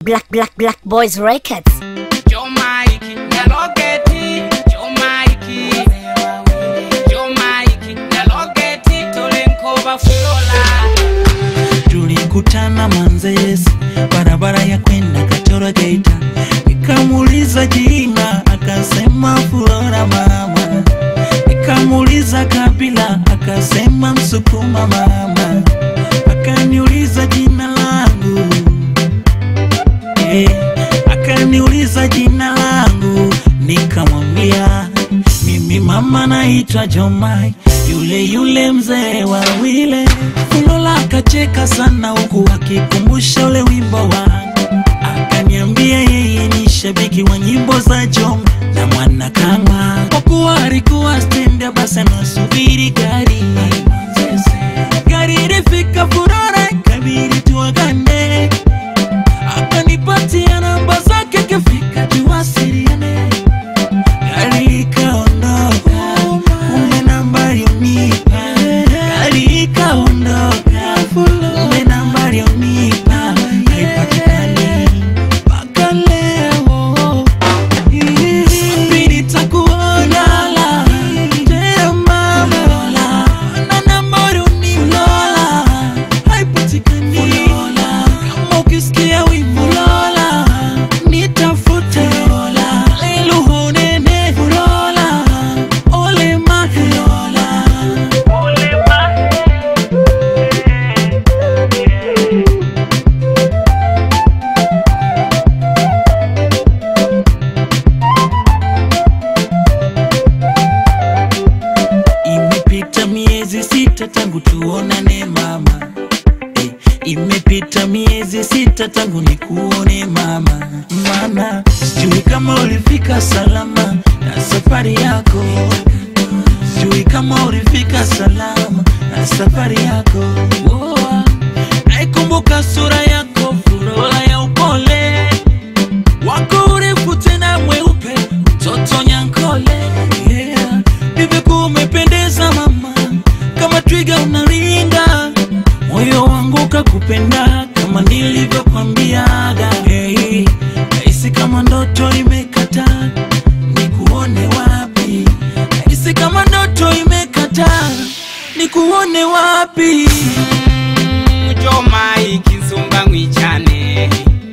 Black Black Black Boys Records. Joe Mikey, Nyalogeti, Joe Mikey, Joe Mikey, Nyalogeti, Tolenkova Fulola. tulikutana Manzese, barabara ya kwenda Katoro Geita, nikamuuliza jina, akasema Flora mama, nikamuuliza kabila, akasema Msukuma mama, akaniuliza jina langu eh, akaniuliza jina langu, nikamwambia mimi mama naitwa Jomai, yule yule mzee wa wile. Fulola akacheka sana huku akikumbusha ule wimbo wangu, akaniambia yeye ni shabiki wa nyimbo za Jom na mwana kama kwa kuwa alikuwa stendi, basi anasubiri gari gari ilifika Furora, ikabidi tuagane akanipatia namba zake, kifika tuwasiliane. Gari ikaondoka, kumbe nambari unipa. Gari ikaondoka, kumbe nambari unipa. Haipatikani mpaka leo. Mimi nitakuona tena mama, na nambari unipa. Haipatikani. Kama ukisikia wimbo Lola, nitafute Lola. Leluho nene Lola, ole mahe Lola. Imepita miezi sita tangu tuonane mama eh, imepita miezi sita tangu nikuone mama, mana sijui kama ulifika salama na safari yako, sijui kama ulifika salama na safari yako. Oh, naikumbuka sura yako Fulola ya upole wako urefu tena mweupe, mtoto Nyankole yeah. Hivyo umependeza mama, kama twiga unaringa, moyo wangu kakupenda kama nilivyokwambiaga. Hey, nahisi kama ndoto imekata, nikuone wapi? Nahisi kama ndoto imekata, nikuone wapi? Joe Mikey, Nsumba Ngwichane.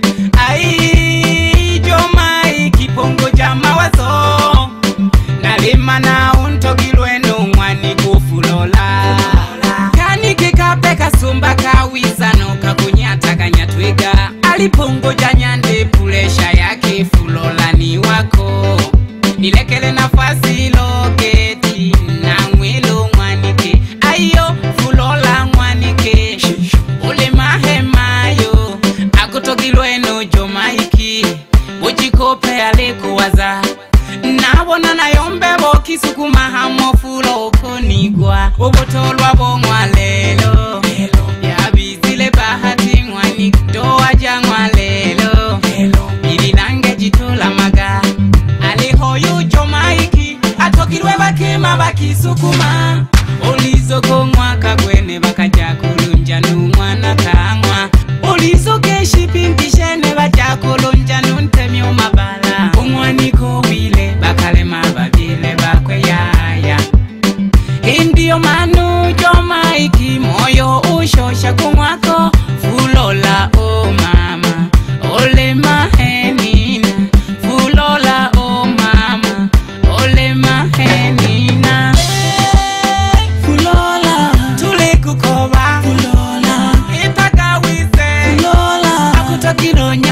Ai, Joe Mikey, Pongo ja mawazo. Nalima na untogilweno mwani kufulola. Kanike kape kasumba kawiza no kakunyata kanyatwiga. Alipongoja nyande pulesha yake fulola ni wako. Nilekele nafasi loketi na mwelo mwanike. Ayo fulola mwanike. Ule mahemayo akutogilweno jomaiki. Ujikope alikuwaza nabona nayombe bokisukuma hamo fulo okonigwa obotolwa bong'wa lelo yabizile bahati ng'wani doa jang'wa lelo bilinange jitolamaga alihoyu jomaiki atokilwe bakema bakisukuma olizokong'waka gwene bakaja kulunja numwana kang'wa olizokeshipintishene baja kulunja nuntemya omabala omwaniko wile bakalema babyele bakweyaya indiyo manu jomaiki moyo ushosha kumwako fulola o mama olema henina fulola o mama olema henina Fulola, tulikukoba Fulola, itakawise Fulola, akutokiro